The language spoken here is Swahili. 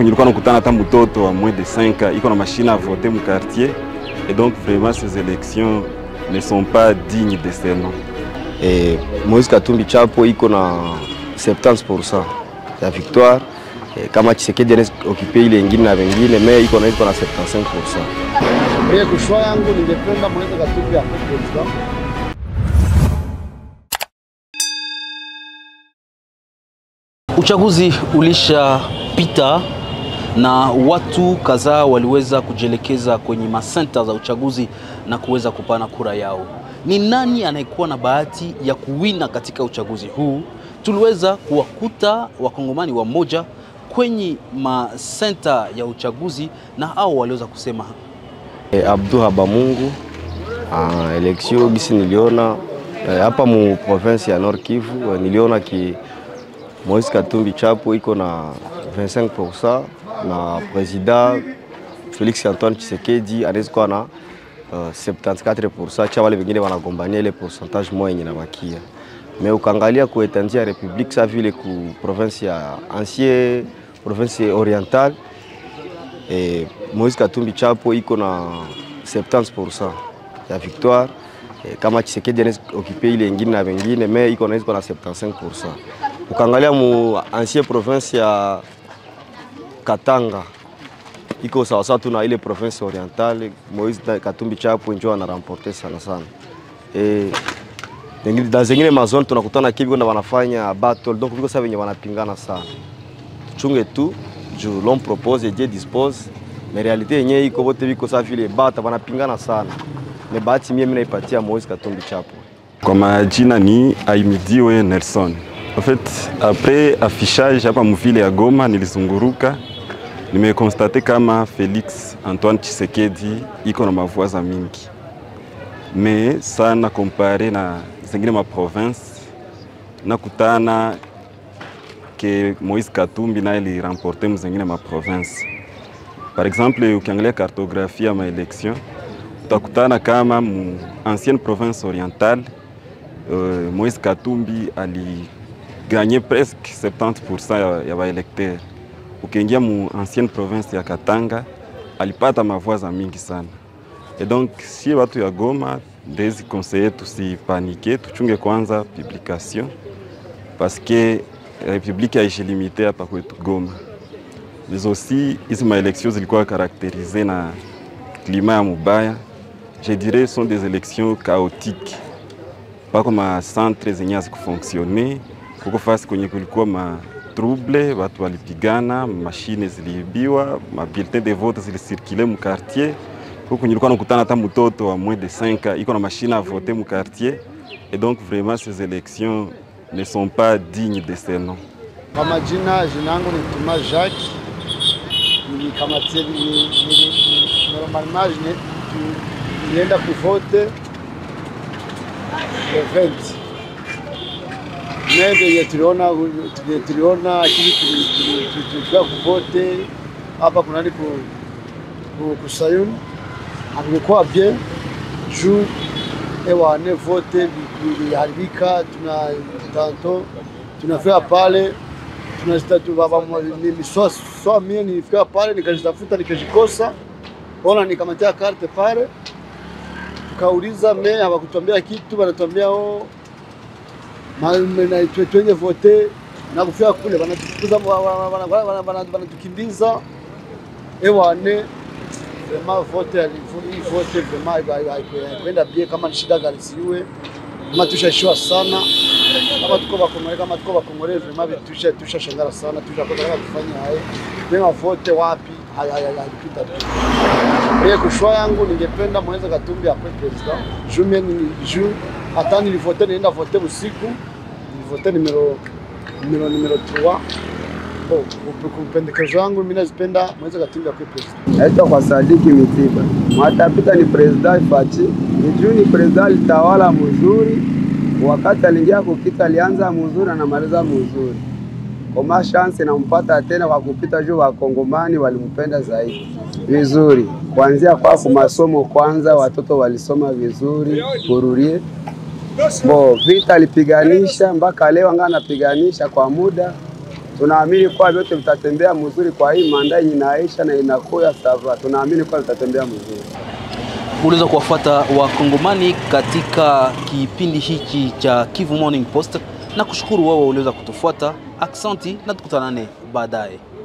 nilikuwa nakutana hata mtoto wa moins de 5 ans iko na machine à voter mu quartier et donc vraiment ces élections ne sont pas dignes de ce nom. E, Moise Katumbi Chapo iko na 70% ya victoire e, kama Tshisekedi anaweza okipe ile ingine na wengine me iko na iko na 75%. Mie kushwa yangu ningependa Moise Katumbi akuwe president. Uchaguzi ulishapita na watu kadhaa waliweza kujielekeza kwenye masenta za uchaguzi na kuweza kupana kura yao. Ni nani anayekuwa na bahati ya kuwina katika uchaguzi huu? Tuliweza kuwakuta wakongomani wamoja kwenye masenta ya uchaguzi na hao waliweza kusema E, Abdu Habamungu ah, election gisi niliona eh, hapa mu province ya Nord Kivu eh, niliona ki Moise Katumbi Chapo iko na 25% na president Felix Antoine Tshisekedi anaweza kuwa na uh, 74% cha wale wengine wanagombania ile pourcentage moja yenye nabakia. Me ukaangalia ku etandia ya republique sa vile ku province ya ancien province orientale eh, Moise Katumbi Chapo iko na 70% ya victoire eh, kama Tshisekedi anaweza okipe ile ingine na wengine me iko na iko na 75%. Ukaangalia mu ancien province ya Katanga iko sawasawa tu na ile province orientale, Moise Katumbi Chapo njo ana remporte sana sana. Eh, Zengine- na zengine mazone tunakutana kivi kwenda wanafanya battle donc viko sasa venye wanapingana sana tuchunge tu juu l'homme propose Dieu dispose mais realite yenyewe iko bote viko sasa vile bata wanapingana sana me bahati mie mimi naipatia Moise Katumbi Chapo Kwa majina ni Aimidiwe Nelson. En fait, après affichage hapa mvile ya Goma nilizunguruka, nimekonstate kama Felix Antoine Tshisekedi iko na mavoiza mingi, me sana kompare na zingine ma province nakutana ke Moise Katumbi naye liramporte mzingine ma province. Par exemple, ukiangalia kartografia ya maelection utakutana kama mu ancienne province orientale euh, Moise Katumbi aliganye presque 70% ya, ya baelekteur. Ukiingia mu ancienne province ya Katanga alipata mavoiza mingi sana. Et donc si watu ya Goma ndezi conseiller tusipanike, tuchunge kwanza publication parce que republique haishilimite hapa kwetu Goma. Mais aussi hizi maelection zilikuwa karakterize na klima ya mubaya. Je dirais sont des élections chaotiques pako ma centre zenye hazikufonctionne, kuko fasi kwenye kulikuwa ma trouble, watu walipigana, mashine ziliibiwa, ma bulletin de vote zilisirkule mu quartier. Huko kwenye ulikuwa nakutana hata mtoto wa moins de 5 ans iko na machine à voter mu quartier. Et donc vraiment ces élections ne sont pas dignes de ce nom. Kwa majina, jina yangu ni Tuma Jacques, nilikamatia normalement jine- tu- nilienda kuvote le 20 me venye tuliona venye tuliona kili tulikuwa kuvote hapa kunani ku, ku, ku Sayuni hakikuwa bien juu ewane vote viliharibika, tuna tanto tunafika pale tunazita tu baba miswa swa mie nilifika pale nikazitafuta nikazikosa, ona nikamatia karte pale, tukauliza me hawakutuambia kitu, wanatuambia oh, ma- na- twe- twende vote na kufika kule wanatufukuza, wa- wa- wa- wa- wa- wana- wanatukimbiza ewane vraiment vote alifu- hii vote vraiment haiku- haiku- haikuenda bie, kama ni shida gari siwe kama tushashiwa sana kama tuko bakongore kama tuko bakongore vraiment tusha tusha shangara sana tusha kwanza kama tufanye hayo mema vote wapi haya haya alipita tu mie kushwa yangu ningependa Moise Katumbi akwe president juu mie ni juu hata nilivote nienda vote usiku nilivote numero numero numero 3 Bon, kupendekezo yangu mimi nazipenda Moise Katumbi akwe president Naitwa kwa Sadiki Mitiba. Mwatapita ni president Fachi. Ni juu ni president alitawala mzuri, wakati aliingia kukita alianza mzuri, anamaliza mzuri. Koma chance nampata tena kwa kupita juu, wakongomani walimpenda zaidi vizuri, kuanzia kwa masomo kwanza, watoto walisoma vizuri kururie bo vita alipiganisha mpaka leo anga anapiganisha kwa muda tunaamini kuwa vyote vitatembea mzuri kwa hii manda yenye inaisha na inakuya sava, tunaamini kuwa vitatembea mzuri. Uliweza kuwafuata wakongomani katika kipindi hiki cha Kivu Morning Post na kushukuru wao uliweza kutufuata. Aksanti na tukutanane baadaye.